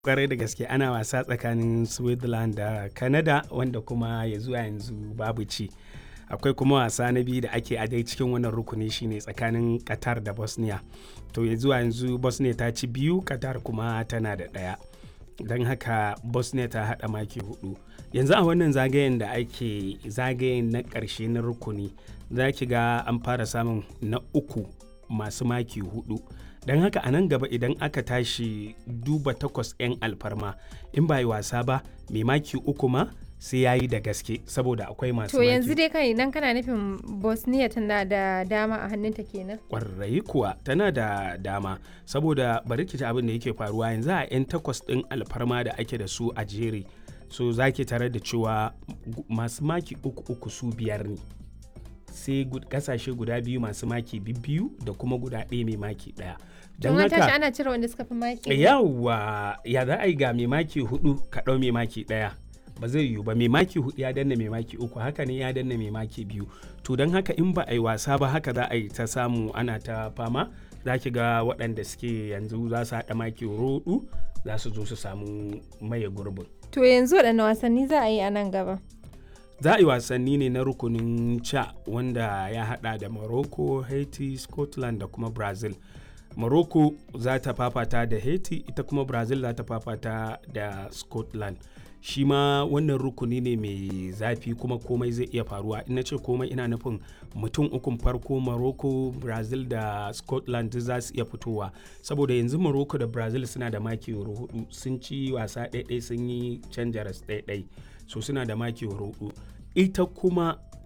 kwarai da gaske ana wasa tsakanin switzerland da canada wanda kuma ya zuwa yanzu babu ci akwai kuma wasa na biyu da ake a dai cikin wannan rukuni shine tsakanin qatar da bosnia to ya zuwa yanzu bosnia ta ci biyu qatar kuma tana da ɗaya don haka bosnia ta haɗa maki hudu yanzu a wannan zagayen da ake zagayen na ƙarshe na rukuni za ki ga an fara samun na uku masu maki hudu don haka a nan gaba idan aka tashi duba takwas 'yan alfarma in ba yi wasa ba mai maki uku ma sai ya yi da gaske saboda akwai masu To yanzu dai kai idan kana nufin Bosnia tana da dama a hannunta kenan. kwarai kuwa tana da dama saboda bari ki ji abin da yake faruwa yanzu a 'yan takwas ɗin alfarma da ake da su a jere so za ki tare da cewa masu maki uku uku su biyar ne sai kasashe guda biyu masu maki biyu da kuma guda ɗaya mai maki ɗaya Don an tashi ana cire wanda suka fi maki. yawa ya za a yi ga mai maki hudu ka ɗau mai maki ɗaya ba zai yiwu ba mai maki hudu ya danna mai maki uku haka ne ya danna mai maki biyu to don haka in ba a yi wasa ba haka za a yi ta samu ana ta fama za ki ga waɗanda suke yanzu za su haɗa maki roɗu za su zo su samu maye gurbin To yanzu waɗanne wasanni za a yi a nan gaba? za a yi wasanni ne na rukunin ca wanda ya hada da morocco haiti scotland da kuma brazil morocco za ta fafata da haiti ita kuma brazil za ta fafata da scotland shi ma wannan rukuni ne mai zafi kuma komai zai iya faruwa ina ce komai ina nufin mutum ukun farko morocco brazil da scotland za su iya fitowa saboda yanzu morocco da brazil suna da maki hudu sun ci wasa ɗaiɗai sun yi canja ras ɗaiɗai so suna da maki hudu ita kuma